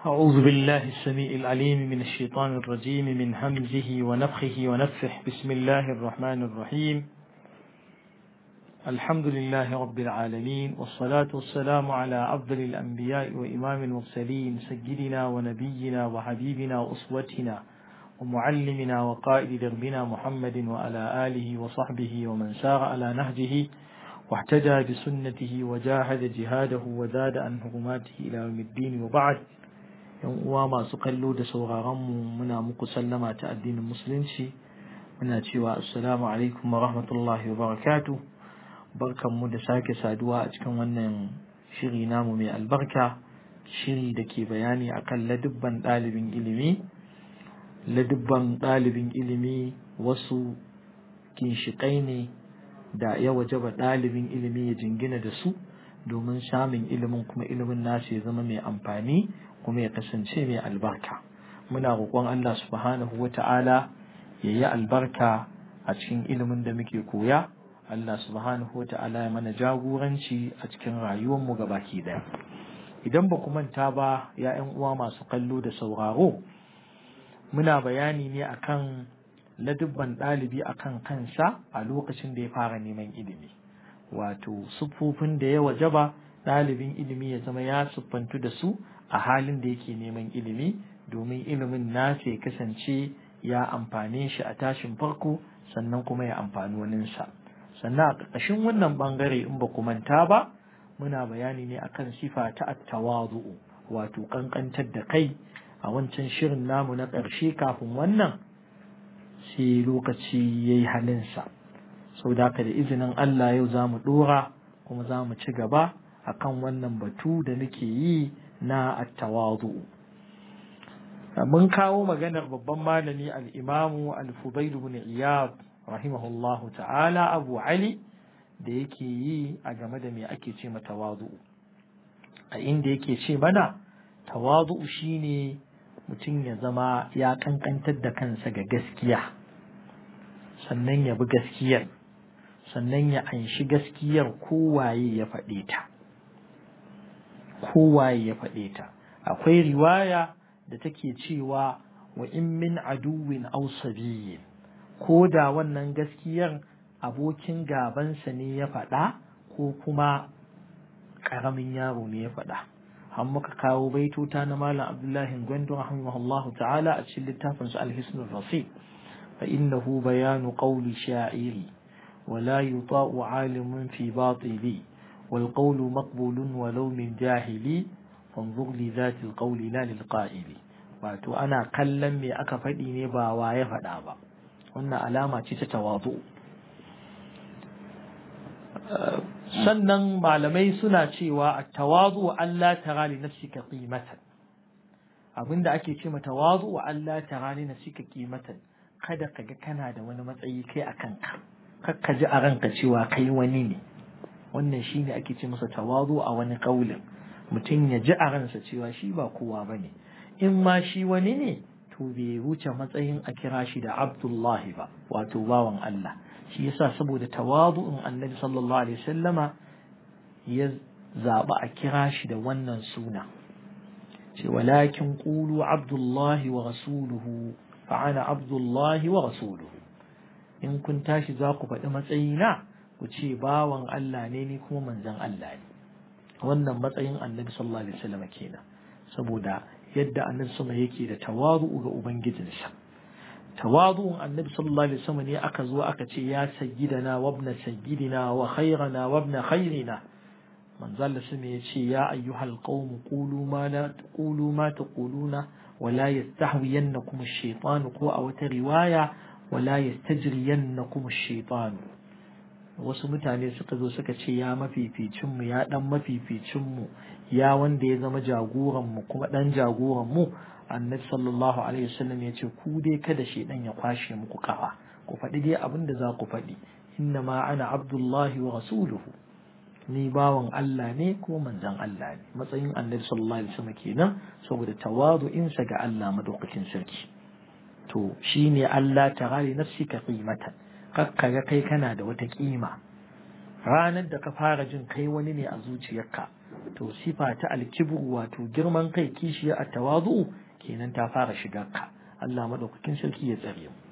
أعوذ بالله السميع العليم من الشيطان الرجيم من همزه ونفخه ونفخه بسم الله الرحمن الرحيم الحمد لله رب العالمين والصلاة والسلام على أفضل الأنبياء وإمام المرسلين سيدنا ونبينا وحبيبنا وأسوتنا ومعلمنا وقائد دربنا محمد وعلى آله وصحبه ومن سار على نهجه واحتجى بسنته وجاهد جهاده وزاد عن حرماته إلى يوم الدين وبعد yan uwa masu kallo da sauraronmu muna muku sallama ta addinin musulunci muna cewa assalamu alaikum wa rahmatullahi wa barakatu barkanmu da sake saduwa a cikin wannan shiri namu mai albarka shiri da ke bayani akan ladubban ɗalibin ilimi ladubban ɗalibin ilimi wasu ginshiƙai ne da ya wajaba ɗalibin ilimi ya jingina da su domin samun ilimin kuma ilimin nasu ya zama mai amfani kuma ya kasance mai albarka muna roƙon Allah subhanahu wa ta'ala ya yi albarka a cikin ilimin da muke koya Allah subhanahu wa ta'ala ya mana jagoranci a cikin rayuwarmu baki ɗaya idan ba ku manta ba ya ‘yan uwa masu kallo da sauraro muna bayani ne akan ladubban ɗalibi akan kansa a lokacin da ya fara neman ilimi wato siffofin da ya wajaba ɗalibin ilimi ya zama ya siffantu da su a halin da yake neman ilimi domin ilimin nasa ya kasance ya amfane shi a tashin farko sannan kuma ya amfani waninsa sannan a ƙarƙashin wannan ɓangare in ba manta ba muna bayani ne akan sifa ta attawazu'u wato ƙanƙantar da kai a wancan shirin namu na ƙarshe kafin wannan sai lokaci ya yi halinsa sau da da izinin Allah yau za mu ɗora kuma za mu ci gaba akan wannan batu da nake yi na attawazu mun kawo maganar babban malami al-imamu al-fudail ibn iyad rahimahullahu ta'ala abu ali da yake yi a game da me ake ce ma tawazu a inda yake ce mana tawazu shine mutum ya zama ya kankantar da kansa ga gaskiya sannan ya bi gaskiyar sannan ya anshi gaskiyar kowaye ya faɗe ta kowaye ya faɗe ta akwai riwaya da take cewa wa in min aduwin aw sabiyyin ko da wannan gaskiyar abokin gabansa ne ya faɗa ko kuma ƙaramin yaro ne ya faɗa an muka kawo baitota na malam abdullahi gwandu rahimahullahu ta'ala a cikin littafin su alhisnul rasid fa innahu bayanu qawli sha'iri ولا يطاع عالم في باطلي والقول مقبول ولو من جاهلي فانظر لذات القول لا للقائل wato ana kallon me aka faɗi ne ba wa ya faɗa ba wannan alama ce ta tawazu sannan malamai suna cewa a tawazu Allah tara li nafsika qimatan abinda ake ce ma tawazu wa Allah tara li nafsika qimatan kada ka ga kana da wani matsayi kai a kanka kakka ji a ranka cewa kai wani ne wannan shine ake ce masa tawazu a wani kaulin mutum ya ji a ransa cewa shi ba kowa ba ne in ma shi wani ne to bai wuce matsayin a kira shi da abdullahi ba wato bawan Allah shi yasa saboda tawazu'in annabi sallallahu alaihi wasallama ya zaɓi a kira shi da wannan suna ce walakin qulu abdullahi wa rasuluhu fa ana abdullahi wa rasuluhu in kun tashi za ku faɗi matsayina ku ce bawan Allah ne ni kuma manzan Allah ne wannan matsayin annabi sallallahu alaihi wasallam kenan saboda yadda annabi sama yake da tawazu ga ubangijinsa tawazu'un annabi sallallahu alaihi wasallam ne aka zo aka ce ya sayyidana wa ibn sayyidina wa khairana wa ibn khairina manzon Allah ya ce ya ayyuhal qaum qulu ma la taqulu ma taquluna wa la yastahwiyannakum ash-shaytan ko a wata riwaya wala yastajriyannakum ash-shaytan wasu mutane suka zo suka ce ya mafificin mu ya dan mafificin mu ya wanda ya zama jagoran mu kuma dan jagoran mu annabi sallallahu alaihi wasallam ya ce ku dai kada shedan ya kwashe muku kafa ku faɗi dai abin da za ku faɗi inna ma ana abdullahi wa rasuluhu ni bawan Allah ne kuma manzon Allah ne matsayin annabi sallallahu alaihi wasallam kenan saboda tawadu'insa ga Allah madaukakin sarki to shi ne Allah ta gari nafsika qimatan kakka ga kai kana da wata kima ranar da ka fara jin kai wani ne a zuciyarka to sifa ta alkibru wato girman kai kishiya a tawazu kenan ta fara shiga ka Allah madaukakin sarki ya tsare mu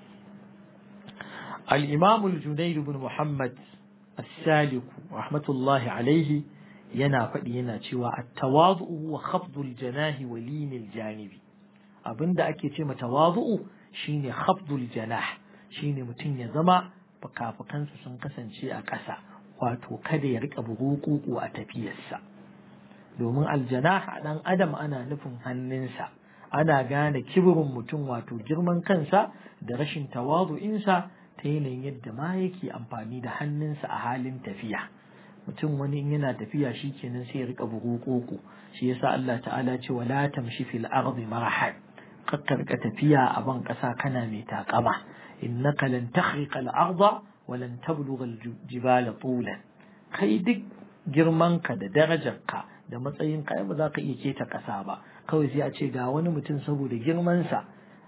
al-imam al-junayd ibn muhammad as-salik rahmatullahi alayhi yana faɗi yana cewa at-tawazu huwa khafdul janahi wa linil janibi abinda ake ce ma tawazu shine khafdul janah shine mutum ya zama fukafukansa sun kasance a ƙasa wato kada ya rika burukuku a tafiyarsa domin aljanah a ɗan adam ana nufin hannunsa ana gane kibirin mutum wato girman kansa da rashin tawazu'insa ta yanayin yadda ma yake amfani da hannunsa a halin tafiya mutum wani in yana tafiya shi kenan sai ya rika burukuku shi yasa Allah ta'ala ce wala tamshi fil ardi marahan kakkarka tafiya a ban ƙasa kana mai takama innaka lan takhriqa al-arda wa lan tablugha al-jibala tulan kai duk girmanka da darajarka da matsayin ka ba za ka iya keta ƙasa ba kawai sai a ce ga wani mutum saboda girmansa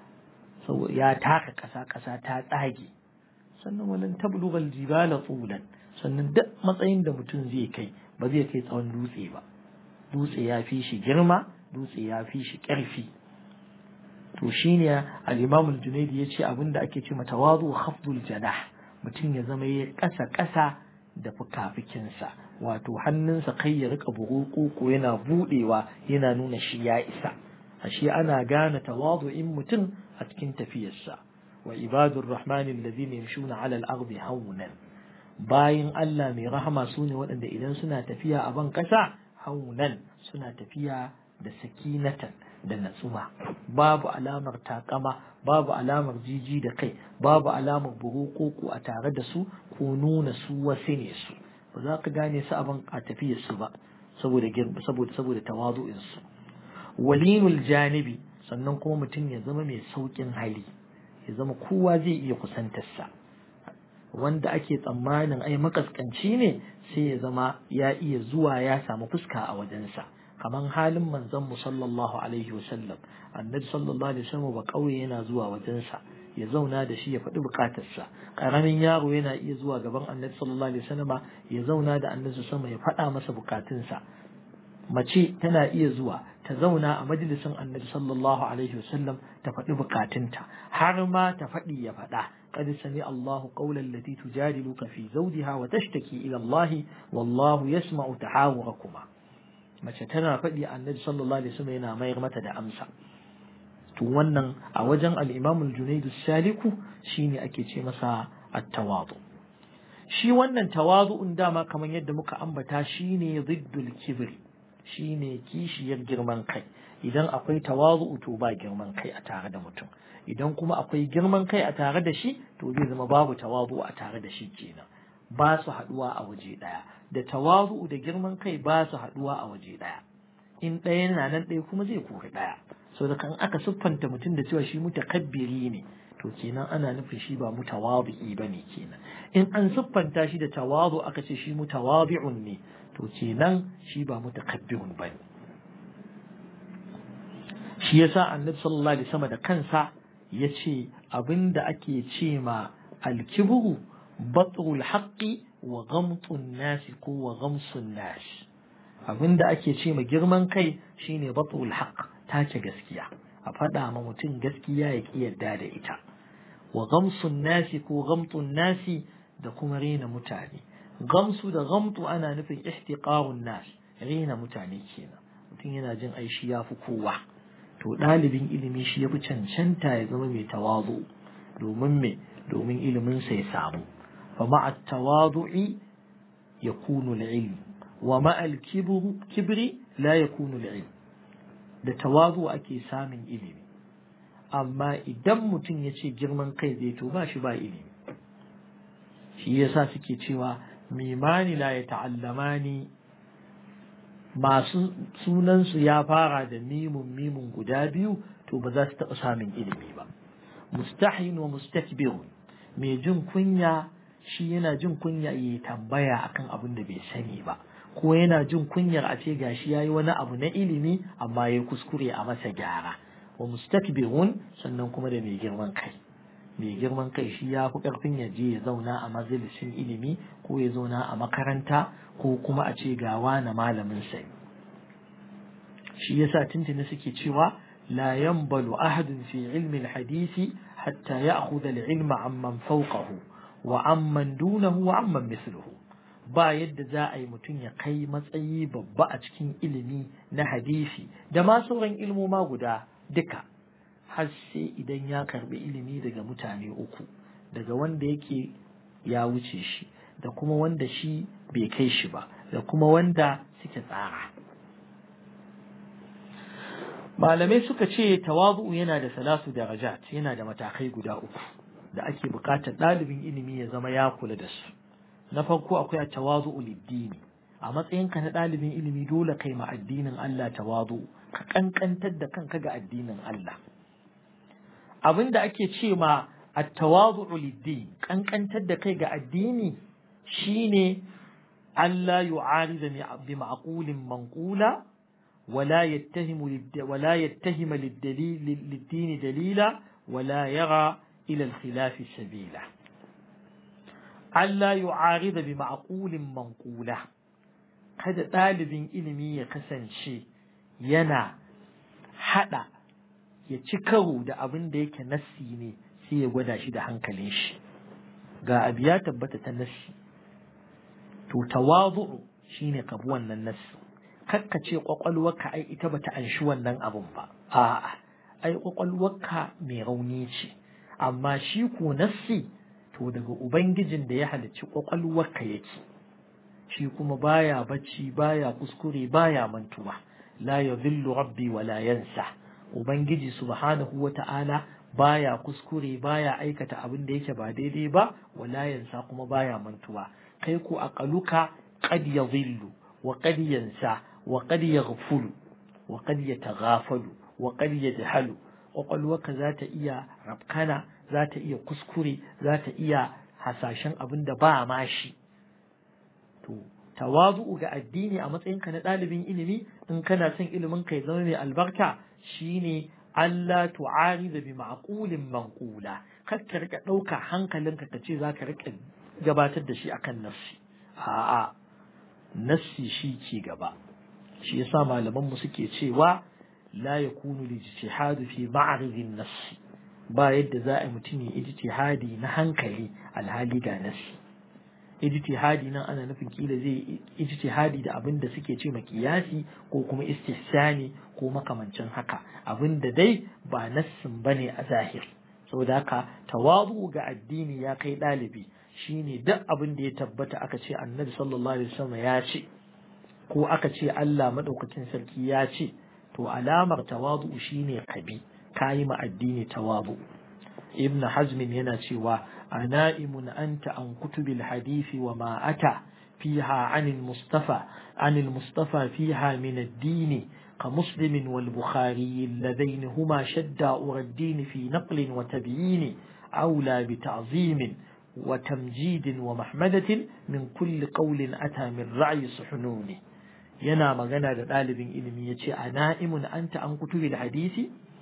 ya taka ƙasa ƙasa ta tsage sannan walan tablugha al-jibala tulan sannan duk matsayin da mutum zai kai ba zai kai tsawon dutse ba dutse ya fi shi girma dutse ya fi shi ƙarfi to shine al-Imam al-Junaidi yace abinda ake ce tawazu khafdul janah mutum ya zama ya kasa kasa da fukafikinsa wato hannunsa kai ya rika bugu ko yana budewa yana nuna shi ya isa ashe ana gane tawazu'in mutum a cikin tafiyarsa wa ibadur rahmani alladhina yamshuna 'ala al-ardi hawnan bayin Allah mai rahama sune waɗanda idan suna tafiya a ban kasa hawnan suna tafiya da sakinatan da natsuwa babu alamar takama babu alamar jiji da kai babu alamar burukoko a tare da su ko nuna su wasu ne su ba za ka gane su abin a tafiyar su ba saboda saboda saboda tawazu'in su walinul janibi sannan kuma mutum ya zama mai saukin hali ya zama kowa zai iya kusantar sa wanda ake tsammanin ai makaskanci ne sai ya zama ya iya zuwa ya samu fuska a wajensa kaman halin manzon mu sallallahu alaihi wasallam annabi sallallahu alaihi wasallam ba kauye yana zuwa wajensa ya zauna da shi ya faɗi bukatarsa karamin yaro yana iya zuwa gaban annabi sallallahu alaihi wasallam ya zauna da annabi sama ya faɗa masa bukatunsa mace tana iya zuwa ta zauna a majalisin annabi sallallahu alaihi wasallam ta faɗi bukatunta har ma ta faɗi ya faɗa قد سمع الله قول التي تجادلك في زوجها وتشتكي إلى الله والله يسمع تحاوركما mace tana faɗi annabi sallallahu alaihi wasallam yana mayar mata da amsa to wannan a wajen al-Imam al-Junayd saliku shine ake ce masa at-tawadu shi wannan tawadu'un dama kamar yadda muka ambata shine ziddul kibri shine kishiyar girman kai idan akwai tawazu to ba girman kai a tare da mutum idan kuma akwai girman kai a tare da shi to zai zama babu tawazu a tare da shi kenan ba su haduwa a waje daya da tawazu da girman kai ba su haduwa a waje daya in ɗaya na nan ɗaya kuma zai kori ɗaya so da kan aka siffanta mutum da cewa shi mutakabbiri ne to kenan ana nufin shi ba mutawabi'i bane kenan in an siffanta shi da tawazu aka ce shi mutawabi'un ne to kenan shi ba mutakabbirun bane shi yasa annabi sallallahu alaihi wasallam da kansa yace abinda ake ce ma alkibru batrul haqqi wa ghamtun nasi ko wa ghamsun nas abinda ake ce ma girman kai shine batrul haqq tace gaskiya a faɗa ma mutum gaskiya ya ki yarda da ita wa ghamsun nasi ko ghamtun nasi da kuma rena mutane gamsu da gamtu ana nufin ihtiqarun nas rena mutane kenan mutum yana jin ai shi yafi kowa to ɗalibin ilimi shi yafi cancanta ya zama mai tawazu domin me domin ilimin sa ya samu fa ma'a tawadu'i yakunu al-ilm wa ma'a al-kibri la yakunu al-ilm da tawazu ake samun ilimi amma idan mutum ya ce girman kai zai to ba shi ba ilimi shi yasa suke cewa mimani la ya ta'allamani masu sunansu ya fara da mimun mimun guda biyu to ba za su taɓa samun ilimi ba mustahin wa mustakbirun mai jin kunya shi yana jin kunya ya tambaya akan abin da bai sani ba ko yana jin kunyar a ce gashi yayi wani abu na ilimi amma ya kuskure a masa gyara wa mustakbirun sannan kuma da mai girman kai mai girman kai shi ya fi ƙarfin ya je ya zauna a majalisin ilimi ko ya zauna a makaranta ko kuma a ce ga wani malamin sai shi yasa tuntuni suke cewa la yanbalu ahadun fi ilmi hadisi hatta ya'khudha al-ilma amman fawqahu wa amman dunahu wa amman misluhu ba yadda za a yi mutum ya kai matsayi babba a cikin ilimi na hadisi da ma sauran ilmoma guda duka har sai idan ya karbi ilimi daga mutane uku daga wanda yake ya wuce shi da kuma wanda shi bai kai shi ba da kuma wanda suke tsara malamai suka ce tawazu yana da salasu darajat yana da matakai guda uku da ake bukatar ɗalibin ilimi ya zama ya kula da su na farko akwai tawazu uliddini a matsayinka na ɗalibin ilimi dole kai ma addinin Allah tawazu ka kankantar da kanka ga addinin Allah abin da ake ce ma at-tawazu uliddin kankantar da kai ga addini shine Allah yu'arida bi ma'qulin manqula ولا يتهم ولا يتهم للدليل للدين دليلا ولا يرى إلى الخلاف سبيلا ألا يعارض بمعقول منقولة kada ɗalibin ilimi ya kasance yana haɗa ya ci karo da abin da yake nassi ne sai ya gwada shi da hankalin shi ga abu ya tabbata ta nassi to tawazu'u shine ka bi wannan nassi kakka ce kwakwalwarka ai ita bata anshi wannan abun ba a'a ai kwakwalwarka mai rauni ce amma shi ko nassi to daga ubangijin da ya halicci kwakwalwarka yake shi kuma baya bacci baya kuskure baya mantuwa la yadhillu rabbi wa la yansa ubangiji subhanahu wata'ala baya kuskure baya aikata abin da yake ba daidai ba wala yansa kuma baya mantuwa kai ko aqaluka qad yadhillu wa qad yansa وقد يغفل وقد يتغافل وقد يجهل kwakwalwarka za ta iya rafkana za ta iya kuskure za ta iya hasashen abin da ba ma shi to tawazu'u ga addini a matsayinka na ɗalibin ilimi in kana son ilimin ka ya zama mai albarka shine Allah tu'arida bi ma'qulin manqula kar ka rika ɗauka hankalinka ka ce za ka rika gabatar da shi akan nafsi a'a nassi shi ke gaba shi yasa malaman mu suke cewa la yakunu lijtihadu fi ma'ridin nass ba yadda za a mutum ya ijtihadi na hankali alhali ga nassi ijtihadi nan ana nufin kila zai ijtihadi da abin da suke ce makiyasi ko kuma istihsani ko makamancin haka abin da dai ba nassin bane a zahiri saboda haka tawazu ga addini ya kai ɗalibi shine duk abin da ya tabbata aka ce annabi sallallahu alaihi wasallam ya ce ko aka ce Allah madaukakin sarki ya ce to alamar tawazu shine kabi kayi ma addini tawazu ibn hazm yana cewa anaimun anta an kutubil hadisi wa ma ata fiha anil mustafa anil mustafa fiha min ad-din كمسلم والبخاري اللذين هما شداء الدين في نقل وتبيين أولى بتعظيم وتمجيد ومحمدة من كل قول أتى من رعي صحنون ينا مغنى لطالب إلمي يتي أنائم أنت أن كتب الحديث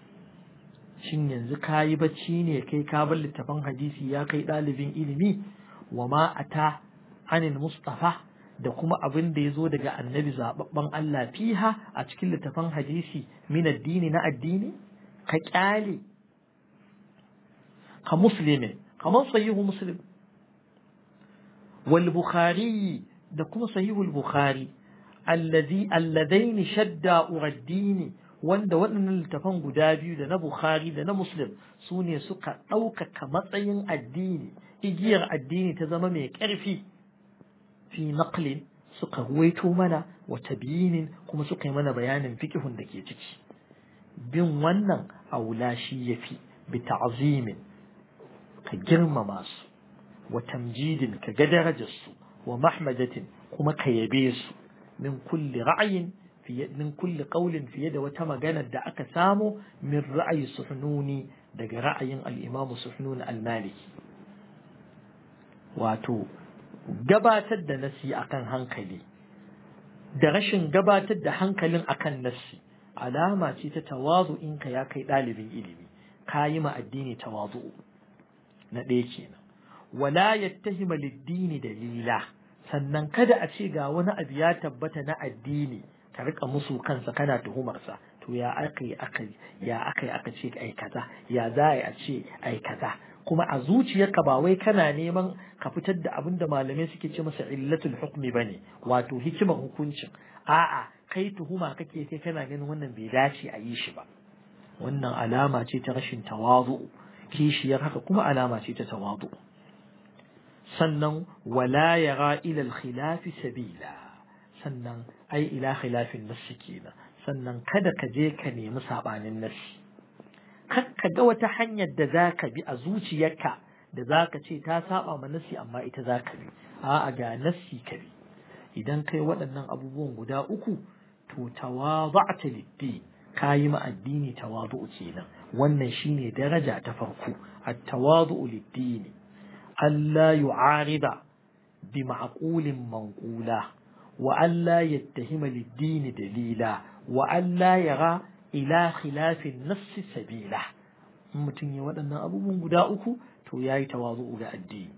shin yanzu ka yi bacci ne kai ka bar littafin hadisi ya kai ɗalibin ilimi wa ma ata anil mustafa da kuma abin da ya zo daga annabi zababben Allah fiha a cikin littafin hadisi min addini na addini ka kyale ka muslimi kamar sahihu muslim wal bukhari da kuma sahihul bukhari allazi alladaini shadda uraddini wanda waɗannan littafan guda biyu da na bukhari da na muslim su ne suka ɗaukaka matsayin addini igiyar addini ta zama mai ƙarfi fi naqlin suka ruwaito mana wa tabiyinin kuma suka yi mana bayanin fiqhun da ke ciki bin wannan aula shi yafi bi ta'zimin ka girmama su wa tamjidin ka ga darajar su wa mahmadatin kuma ka yabe su min kulli ra'ayin fiye min kulli qaulin fiye da wata magana da aka samu min ra'ayi suhnuni daga ra'ayin al-imam suhnun al-maliki wato gabatar da nasi akan hankali da rashin gabatar da hankalin akan nasi alama ce ta tawazu in ka ya kai ɗalibin ilimi ka yi ma addini tawazu na ɗaya kenan wala yattahima lid-dini dalila sannan kada a ce ga wani abu ya tabbata na addini ka rika musu kansa kana tuhumarsa to ya aka yi aka ya aka yi aka ce ai kaza ya za a ce ai kaza kuma a zuciyarka ba wai kana neman ka fitar da abin da malamai suke ce masa illatul hukmi bane wato hikimar hukuncin a'a kai tuhuma kake kai kana ganin wannan bai dace a yi shi ba wannan alama ce ta rashin tawazu kishiyar haka kuma alama ce ta tawazu sannan wala yara ila al-khilafi sabila sannan ai ila khilafin nassi kenan sannan kada ka je ka nemi sabanin nassi kar ka ga wata hanyar da za ka bi a zuciyarka da za ka ce ta saba ma nassi amma ita za ka bi a'a ga nassi ka bi idan kai waɗannan abubuwan guda uku to tawada'ta liddi ka yi ma addini tawadu'u kenan wannan shine daraja ta farko at-tawadu'u lid-dini alla yu'arida bi ma'qulin manqula wa alla yattahima lid-dini dalila wa alla yara ila khilafin nassi sabila in mutum ya waɗannan abubuwan guda uku to yayi tawazu'u ga addini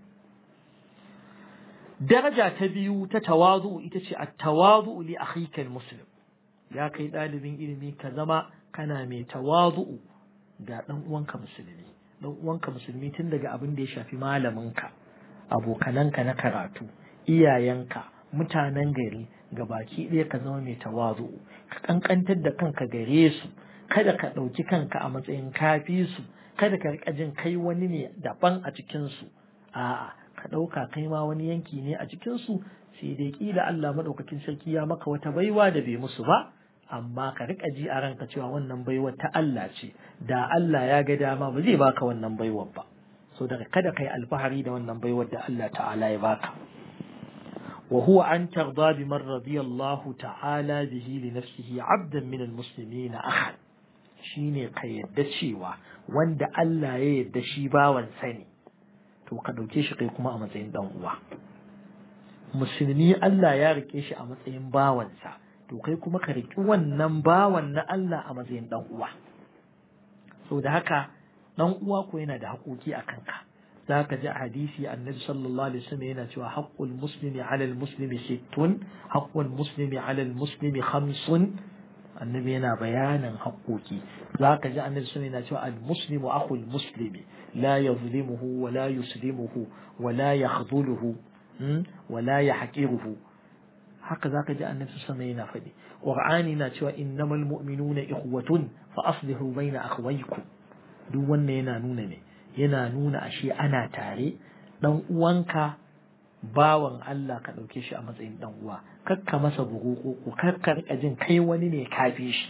daraja ta biyu ta tawazu'u ita ce at-tawazu'u li akhika al-muslim ya kai ɗalibin ilimi ka zama kana mai tawazu'u ga ɗan uwanka musulmi ɗan uwanka musulmi tun daga abin da ya shafi malaminka abokananka na karatu iyayenka mutanen gari ga baki ɗaya ka zama mai tawazu'u ka kankantar da kanka gare su kada ka ɗauki kanka a matsayin kafi su kada ka riƙa jin kai wani ne daban a cikin su a'a ka ɗauka kai ma wani yanki ne a cikin su sai dai kila Allah madaukakin sarki ya maka wata baiwa da bai musu ba amma ka riƙa ji a ranka cewa wannan baiwar ta Allah ce da Allah ya ga dama ba zai baka wannan baiwar ba so daga kada kai alfahari da wannan baiwar da Allah ta'ala ya baka وهو أن ترضى بمن رضي الله تعالى به لنفسه عبدا من المسلمين أخا shine ka yadda cewa wanda Allah ya yadda shi bawan sani to ka ɗauke shi kai kuma a matsayin ɗan uwa musulmi Allah ya rike shi a matsayin bawansa to kai kuma ka riki wannan bawan na Allah a matsayin ɗan uwa so da haka ɗan uwa ko yana da haƙoƙi a kanka za ka ji a hadisi annabi sallallahu alaihi wasallam yana cewa haqqul muslimi ala al muslimi sittun haqqul muslimi ala al muslimi khamsun annabi yana bayanin haƙoƙi za ka ji annabi sallallahu yana cewa al muslimu akhul muslimi la yazlimuhu wa la yuslimuhu wa la yakhdhuluhu wa la yahqiruhu haka za ka ji annabi sallallahu yana faɗi qur'ani na cewa innamal mu'minuna ikhwatun fa aslihu baina akhawaykum duk wannan yana nuna ne yana nuna ashe ana tare dan uwanka bawan Allah ka ɗauke shi a matsayin dan uwa kakka masa bugu ko kakka rika jin kai wani ne kafi shi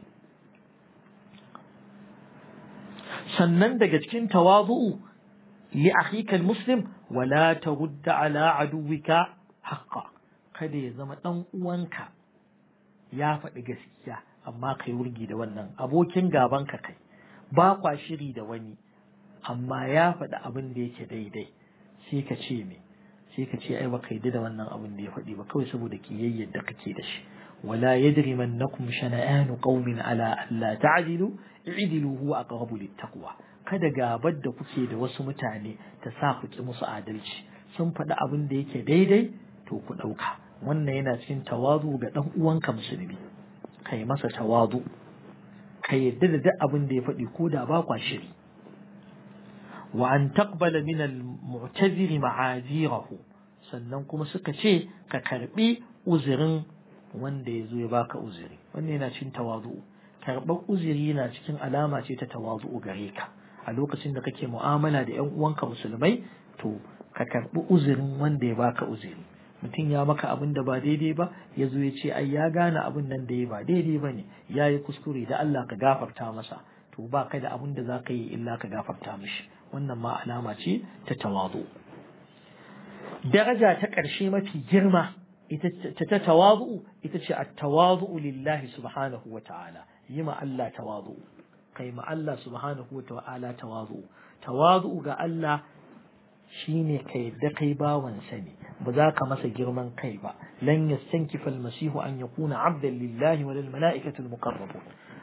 sannan daga cikin tawazu'u li akhika almuslim wala tarudda ala aduwika haqqa kada ya zama dan uwanka ya faɗi gaskiya amma kai wurgi da wannan abokin gabanka kai ba kwa shiri da wani amma ya faɗi abin da yake daidai sai ka ce me sai ka ce ai baka yi da wannan abin da ya faɗi ba kawai saboda kiyayyar da kake da shi wala yajrimannakum shana'anu qaumin ala alla ta'dilu i'dilu huwa aqrabu littaqwa kada gabar da kuke da wasu mutane ta sa ku ki musu adalci sun faɗi abin da yake daidai to ku ɗauka wannan yana cikin tawazu ga ɗan uwanka musulmi kai masa tawazu ka yadda da duk abin da ya faɗi ko da ba kwa shiri wa an taqbala min al-mu'taziri ma'azirahu sannan kuma suka ce ka karbi uzurin wanda ya zo ya baka uzuri wannan yana cikin tawazu karɓar uzuri yana cikin alama ce ta tawazu gare ka a lokacin da kake mu'amala da ƴan uwanka musulmai to ka karɓi uzurin wanda ya baka uzuri mutum ya maka abin da ba daidai ba ya zo ya ce ai ya gane abin nan da ya ba daidai ba ne ya yi kuskure da Allah ka gafarta masa to ba ka da abin da za ka yi illa ka gafarta mishi wannan ma alama ce ta tawazu daraja ta ƙarshe mafi girma ita ta tawazu ita ce at-tawazu lillahi subhanahu wa ta'ala yi ma Allah tawazu kai ma Allah subhanahu wa ta'ala tawazu tawazu ga Allah shine ka yadda kai bawansa ne ba za ka masa girman kai ba lan yastankifa almasihu an yakuna abdan lillahi wa lil mala'ikati almuqarrabun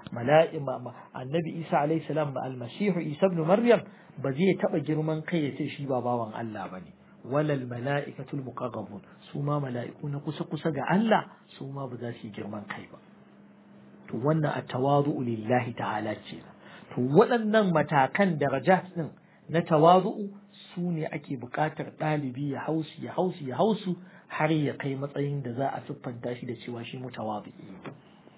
mala'ima annabi Isa alayhi salam almasihu Isa ibn Maryam ba zai taba girman kai ya ce shi ba bawan Allah bane walal mala'ikatul muqarrabun su ma mala'iku na kusa kusa ga Allah su ma ba za su yi girman kai ba to wannan at-tawadu'u lillahi ta'ala ce to waɗannan matakan darajat din na tawazu'u su ne ake buƙatar ɗalibi ya hausu ya hausu ya hausu har ya kai matsayin da za a siffanta shi da cewa shi mutawazi'i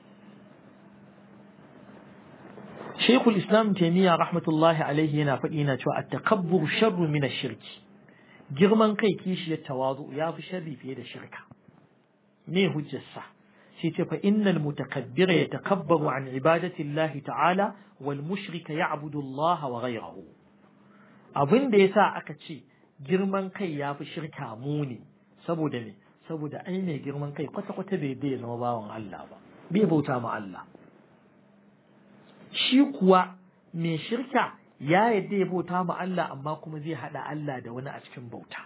Sheikhul Islam Taimiyya rahmatullahi alaihi yana faɗi yana cewa at-takabbur sharru min ash-shirki girman kai kishiyar tawazu ya fi sharri fiye da shirka me hujjarsa sai ce fa innal mutakabbira yatakabbaru an ibadati Allah ta'ala wal mushrika ya'budu Allah wa ghayrahu abin da yasa aka ce girman kai ya fi shirka muni saboda me saboda ai mai girman kai kwata kwata bai bai zama bawan Allah ba bai bauta ma Allah shi kuwa mai shirka ya yadda ya bauta ma Allah amma kuma zai haɗa Allah da wani a cikin bauta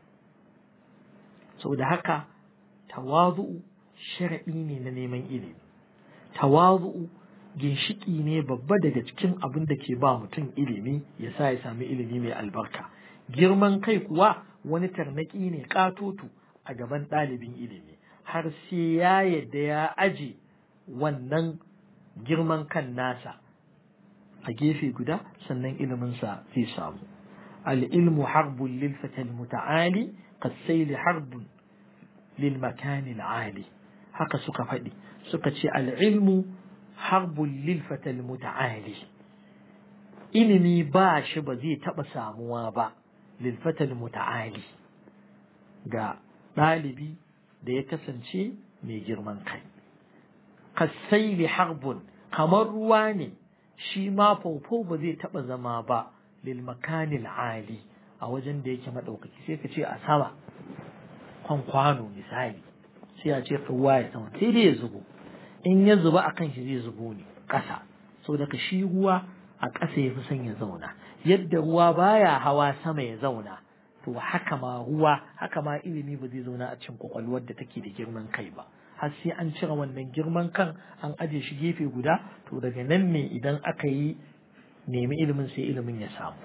saboda haka tawazu'u sharaɗi ne na neman ilimi tawazu'u ginshiki ne babba daga cikin abin da ke ba mutum ilimi ya sa ya sami ilimi mai albarka girman kai kuwa wani tarnaki ne katotu a gaban ɗalibin ilimi har sai ya yadda ya aje wannan girman kan nasa a gefe guda sannan iliminsa zai samu al'ilmu harbun lil fatal muta'ali kasaili harbun lil makanil ali haka suka faɗi suka ce al'ilmu harbun lil fatal muta'ali ilimi ba shi ba zai taɓa samuwa ba lil fatal muta'ali ga ɗalibi da ya kasance mai girman kai kasaili harbun kamar ruwa ne shi ma faufau ba zai taɓa zama ba lil makanil ali a wajen da yake maɗaukaki sai ka ce a sama kwan kwano misali sai a ce ruwa ya sama sai dai ya zubo in ya zuba a kan shi zai zubo ne ƙasa sau daga shi ruwa a ƙasa ya fi son ya zauna yadda ruwa baya hawa sama ya zauna to haka ma ruwa haka ma ilimi ba zai zauna a cikin kwakwalwar da take da girman kai ba har sai an cire wannan girman kan an aje shi gefe guda to daga nan ne idan aka yi nemi ilimin sai ilimin ya samu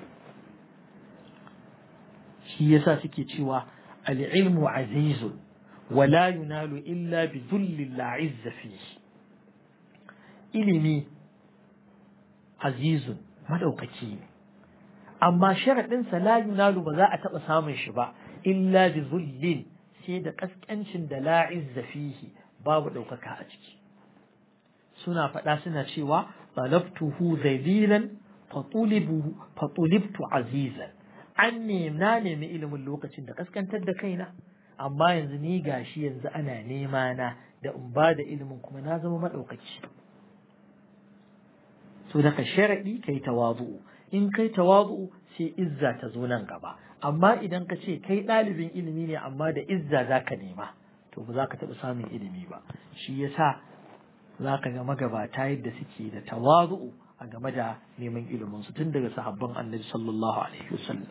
shi yasa suke cewa al-ilmu azizun wala yunalu illa bi dhulli la izza fihi ilimi azizun madaukaki ne amma sharadin sa la yunalu ba za a taba samun shi ba illa bi dhullin sai da kaskancin da la izza fihi babu ɗaukaka a ciki suna faɗa suna cewa talabtuhu zalilan fatulibtu azizan an na nemi ilimin lokacin da kaskantar da kaina amma yanzu ni gashi yanzu ana nema na da in ba da ilimin kuma na zama maɗaukaci so daga sharaɗi kai tawazu'u in kai tawazu'u sai izza ta zo nan gaba amma idan ka ce kai ɗalibin ilimi ne amma da izza za ka nema to ba za ka taɓa samun ilimi ba shi yasa za ka ga magabata yadda suke da tawazu'u a game da neman ilimin su tun daga sahabban annabi sallallahu alaihi wasallam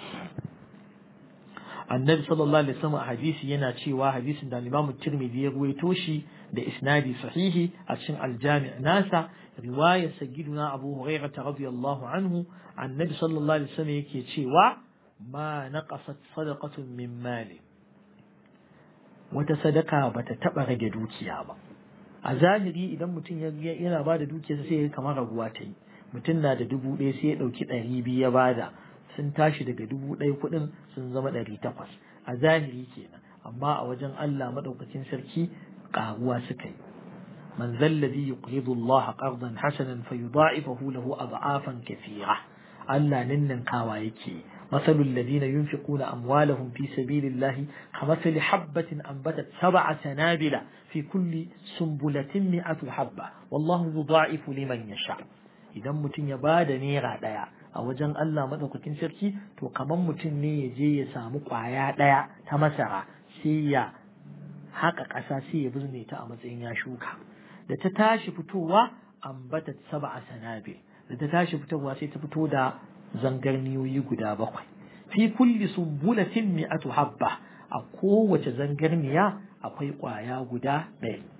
annabi sallallahu alaihi wasallam a hadisi yana cewa hadisin da Imam Tirmidhi ya ruwaito shi da isnadi sahihi a cikin aljami' nasa riwayar sayyiduna Abu Hurairah radiyallahu anhu annabi sallallahu alaihi wasallam yake cewa ma naqasat sadaqatun min mali wata sadaka bata taba rage dukiya ba a zahiri idan mutum yana bada dukiyarsa sai ya kamar raguwa ta yi mutum na da dubu ɗaya sai ya ɗauki ɗari biyu ya bada sun tashi daga dubu ɗaya kuɗin sun zama ɗari takwas a zahiri kenan amma a wajen Allah maɗaukacin sarki ƙaruwa suka yi man zalladhi yuqridu Allah qardan hasanan fayudha'ifahu lahu ad'afan kathira Allah ninnin kawa yake مثل الذين ينفقون أموالهم في سبيل الله كمثل حبة أنبتت سبع سنابل في كل سنبلة مئة حبة والله يضاعف لمن يشاء idan mutum ya ba da naira ɗaya a wajen Allah maɗaukakin sarki to kamar mutum ne ya je ya samu ƙwaya ɗaya ta masara sai ya haƙa ƙasa sai ya bizne ta a matsayin ya shuka da ta tashi fitowa ambata saba a sanabe da ta tashi fitowa sai ta fito da zangarniyoyi guda bakwai fi kulli sumbulatin mi'atu habba a kowace zangarniya akwai ƙwaya guda ɗaya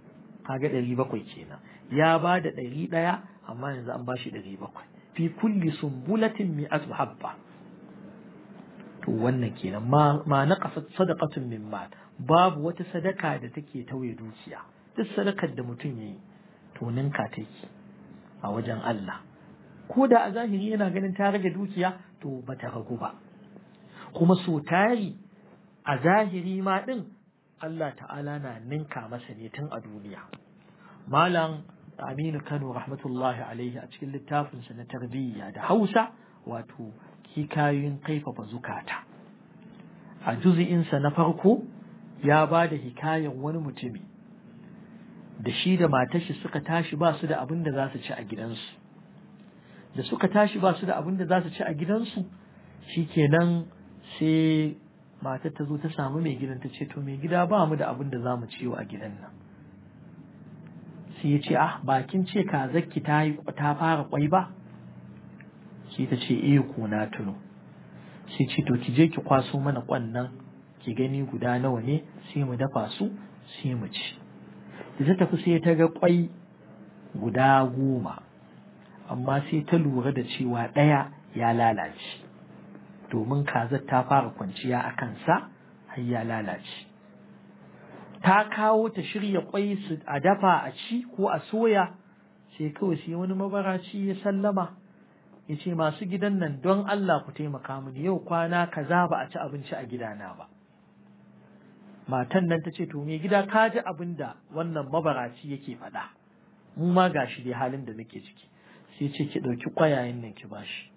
kaga ɗari bakwai kenan ya ba da ɗari ɗaya amma yanzu an ba shi ɗari bakwai fi kulli sumbulatin mi'atu habba to wannan kenan ma ma naqasat sadaqatun min mal babu wata sadaka da take tauye dukiya duk sadakar da mutum yayi to ninka take a wajen Allah ko da a zahiri yana ganin ta rage dukiya to bata ragu ba kuma so tari a zahiri ma din Allah ta'ala na ninka masa ne tun a duniya malam Aminu Kano rahmatullahi alaihi a cikin littafinsa na tarbiyya da Hausa wato hikayoyin kaifafa zukata a juzi'insa na farko ya ba da hikayen wani mutumi da shi da matashi suka tashi ba su da abin da za su ci a gidansu da suka tashi ba su da abin da za su ci a gidansu shikenan sai matar ta zo ta samu mai gidan ta ce to mai gida ba mu da abin da za mu ciwo a gidan nan sai ya ce ah bakin ce kazakki ta yi ta fara kwai ba sai ta ce eh ko na tuno sai ce to ki je ki kwaso mana kwannan ki gani guda nawa ne sai mu dafa su sai mu ci da ta tafi sai ta ga kwai guda goma amma sai ta lura da cewa ɗaya ya lalace domin kazar ta fara kwanciya a kansa har ya lalace ta kawo ta shirya kwai su a dafa a ci ko a soya sai kawai sai wani mabaraci ya sallama ya ce masu gidan nan don Allah ku taimaka mini yau kwana kaza ba a ci abinci a gidana ba matan nan ta ce to me gida ka ji abin da wannan mabaraci yake faɗa mu ma gashi dai halin da nake ciki sai ce ki ɗauki ƙwayayen nan ki bashi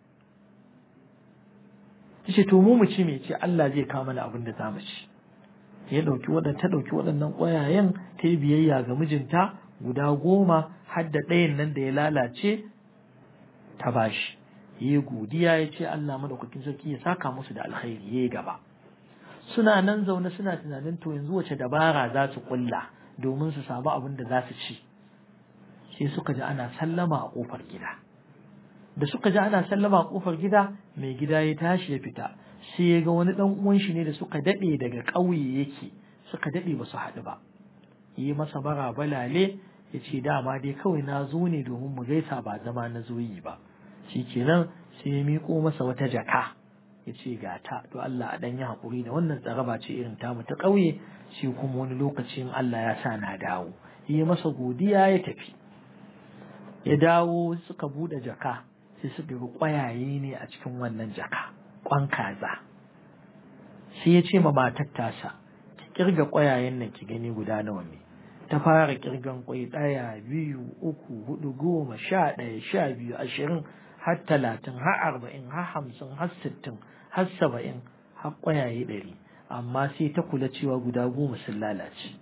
ta ce to mu mu ci me ce Allah zai kawo mana abin da za mu ci ya ɗauki waɗanda ta ɗauki waɗannan ƙwayayen ta yi biyayya ga mijinta guda goma har da ɗayan nan da ya lalace ta bashi ya godiya ya ce Allah madaukakin sarki ya saka musu da alkhairi ya gaba suna nan zaune suna tunanin to yanzu wace dabara za su kulla domin su samu abin da za su ci sai suka ji ana sallama a kofar gida da suka ji ana sallama a kofar gida mai gida ya tashi ya fita sai ya ga wani dan uwan shi ne da suka dade daga ƙauye yake suka dade ba su haɗu ba yi masa bara balale ya ce dama dai kawai na zo ne domin mu gaisa ba zama na zo yi ba shikenan sai ya miƙo masa wata jaka ya ce ga ta to Allah a ɗan yi haƙuri da wannan tsaraba ce irin tamu ta ƙauye shi kuma wani lokacin Allah ya sa na dawo yi masa godiya ya tafi ya dawo suka buɗe jaka sai suka ga ƙwayaye ne a cikin wannan jaka ƙwan kaza sai ya ce ma matar tasa ki kirga ƙwayayen nan ki gani guda nawa ne ta fara kirgan ƙwai ɗaya biyu uku hudu goma sha ɗaya sha biyu ashirin har talatin har arba'in har hamsin har sittin har saba'in har ƙwayaye ɗari amma sai ta kula cewa guda goma sun lalace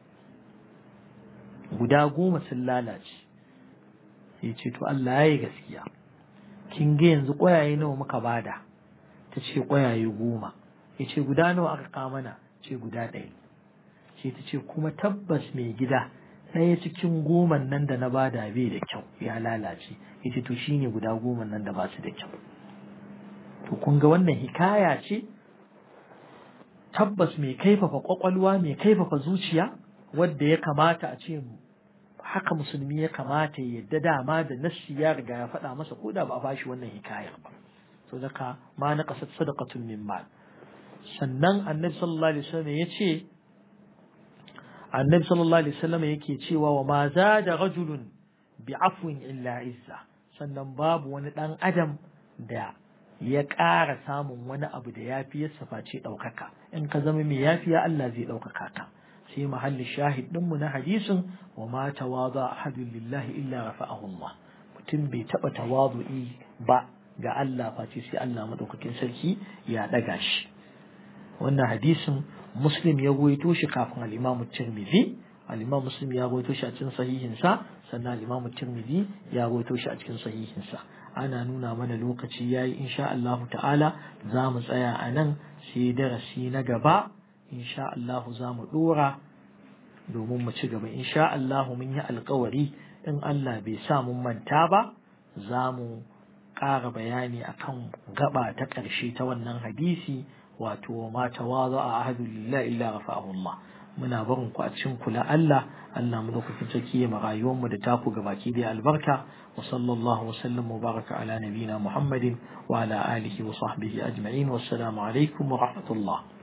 guda goma sun lalace sai ce to Allah ya yi gaskiya kin ga yanzu ƙwayaye nawa muka bada ta ce ƙwayaye goma ya ce guda nawa aka kamana ce guda ɗaya sai ta ce kuma tabbas mai gida ɗaya cikin goman nan da na bada bai da kyau ya lalace ya ce to shine guda goman nan da ba su da kyau to kun ga wannan hikaya ce tabbas mai kaifafa kwakwalwa mai kaifafa zuciya wadda ya kamata a ce haka musulmi ya kamata ya yadda dama da nassi ya riga ya faɗa masa ko da ba a bashi wannan hikayar ba so daga ma na kasat sadaqatun min mal sannan annabi sallallahu alaihi wasallam ya ce annabi sallallahu alaihi wasallam yake cewa wa ma zada rajulun bi afwin illa izza sannan babu wani dan adam da ya ƙara samun wani abu da yafi ya face ɗaukaka in ka zama mai yafiya Allah zai ɗaukaka ka sai mahalli shahid ɗinmu na hadisin wa ma tawaza ahadun lillahi illa rafa'ahu Allah mutum bai taɓa tawazu'i ba ga Allah face sai Allah madaukakin sarki ya ɗaga shi wannan hadisin muslim ya goyito shi kafin al-imamu tirmidhi al-imam muslim ya goyito shi a cikin sahihinsa sannan al-imamu tirmidhi ya goyito shi a cikin sahihinsa ana nuna mana lokaci yayi insha Allah ta'ala za mu tsaya a nan sai darasi na gaba insha Allah za mu dora domin mu ci gaba insha Allah mun yi alkawari in Allah bai sa mun manta ba za mu ƙara bayani akan gaba ta ƙarshe ta wannan hadisi wato ma tawaza a ahadu lillahi illa rafa'ahu Allah muna barin ku a cikin kula Allah Allah mu lokacin sarki ya rayuwar mu da taku gabaki da albarka wa sallallahu wa sallam wa baraka ala nabina Muhammadin wa ala alihi wa sahbihi ajma'in wassalamu alaikum wa rahmatullah